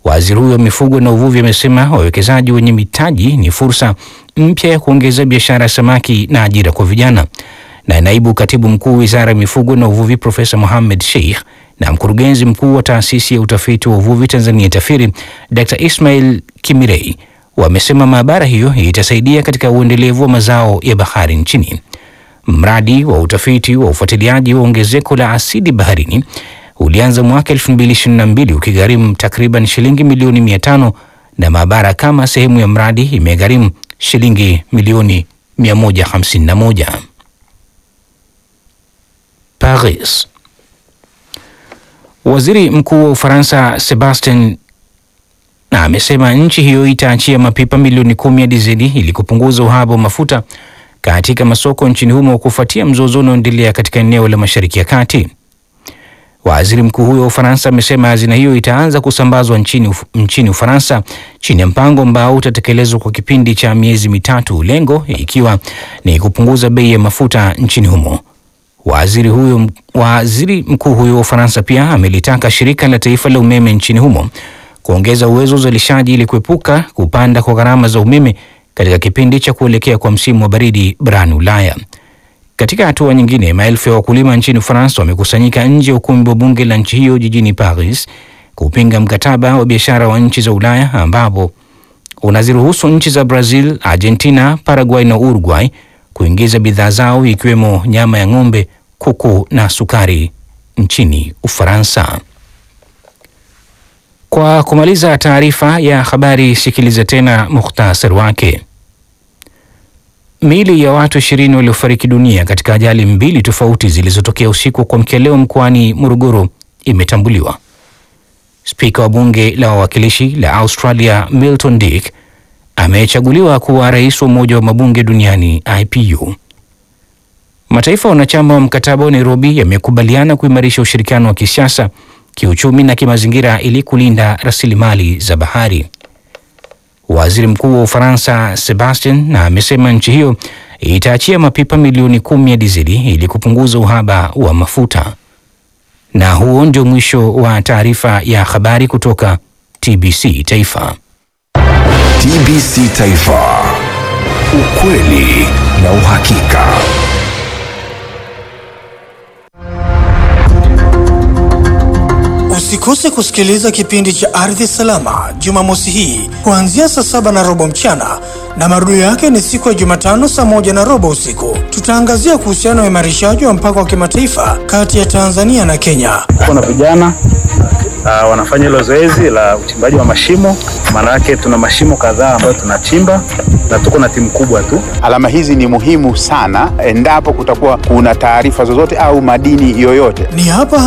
Waziri huyo wa mifugo na uvuvi amesema wawekezaji wenye mitaji ni fursa mpya ya kuongeza biashara ya samaki na ajira kwa vijana. Na naibu katibu mkuu wizara ya mifugo na uvuvi Profesa Mohamed Sheikh na mkurugenzi mkuu wa taasisi ya utafiti wa uvuvi Tanzania TAFIRI Dr. Ismail Kimirei wamesema maabara hiyo itasaidia katika uendelevu wa mazao ya bahari nchini. Mradi wa utafiti wa ufuatiliaji wa ongezeko la asidi baharini ulianza mwaka 2022 ukigharimu takriban shilingi milioni 500 na maabara kama sehemu ya mradi imegharimu shilingi milioni 151. Paris. Waziri Mkuu wa Ufaransa Sebastien na amesema nchi hiyo itaachia mapipa milioni kumi ya dizeli ili kupunguza uhaba wa mafuta katika masoko nchini humo kufuatia mzozo unaoendelea katika eneo la Mashariki ya Kati. Waziri mkuu huyo wa Ufaransa amesema hazina hiyo itaanza kusambazwa nchini, Uf nchini Ufaransa chini ya mpango ambao utatekelezwa kwa kipindi cha miezi mitatu, lengo ikiwa ni kupunguza bei ya mafuta nchini humo. Waziri huyo, waziri mkuu huyo wa Ufaransa pia amelitaka shirika la taifa la umeme nchini humo kuongeza uwezo wa uzalishaji ili kuepuka kupanda kwa gharama za umeme katika kipindi cha kuelekea kwa msimu wa baridi barani Ulaya. Katika hatua nyingine, maelfu ya wakulima nchini Ufaransa wamekusanyika nje ya ukumbi wa bunge la nchi hiyo jijini Paris kupinga mkataba wa biashara wa nchi za Ulaya ambapo unaziruhusu nchi za Brazil, Argentina, Paraguay na Uruguay kuingiza bidhaa zao ikiwemo nyama ya ng'ombe, kuku na sukari nchini Ufaransa. Kwa kumaliza taarifa ya habari, sikiliza tena muhtasari wake. Miili ya watu ishirini waliofariki dunia katika ajali mbili tofauti zilizotokea usiku kwa mkia leo mkoani Morogoro imetambuliwa. Spika wa bunge la wawakilishi la Australia Milton Dick amechaguliwa kuwa rais wa Umoja wa Mabunge Duniani IPU. Mataifa wanachama wa mkataba wa Nairobi yamekubaliana kuimarisha ushirikiano wa kisiasa, kiuchumi na kimazingira ili kulinda rasilimali za bahari. Waziri Mkuu wa Ufaransa Sebastien na amesema nchi hiyo itaachia mapipa milioni kumi ya dizeli ili kupunguza uhaba wa mafuta. Na huo ndio mwisho wa taarifa ya habari kutoka TBC Taifa. TBC Taifa, ukweli na uhakika. Usikose kusikiliza kipindi cha Ardhi Salama Jumamosi hii kuanzia saa saba na robo mchana na marudio yake ni siku ya Jumatano saa moja na robo usiku. Tutaangazia kuhusiana na uimarishaji wa mpaka wa kimataifa kati ya Tanzania na Kenya. Kuna vijana uh, wanafanya hilo zoezi la uchimbaji wa mashimo. Maana yake tuna mashimo kadhaa ambayo tunachimba na tuko na timu kubwa tu. Alama hizi ni muhimu sana endapo kutakuwa kuna taarifa zozote au madini yoyote. Ni hapa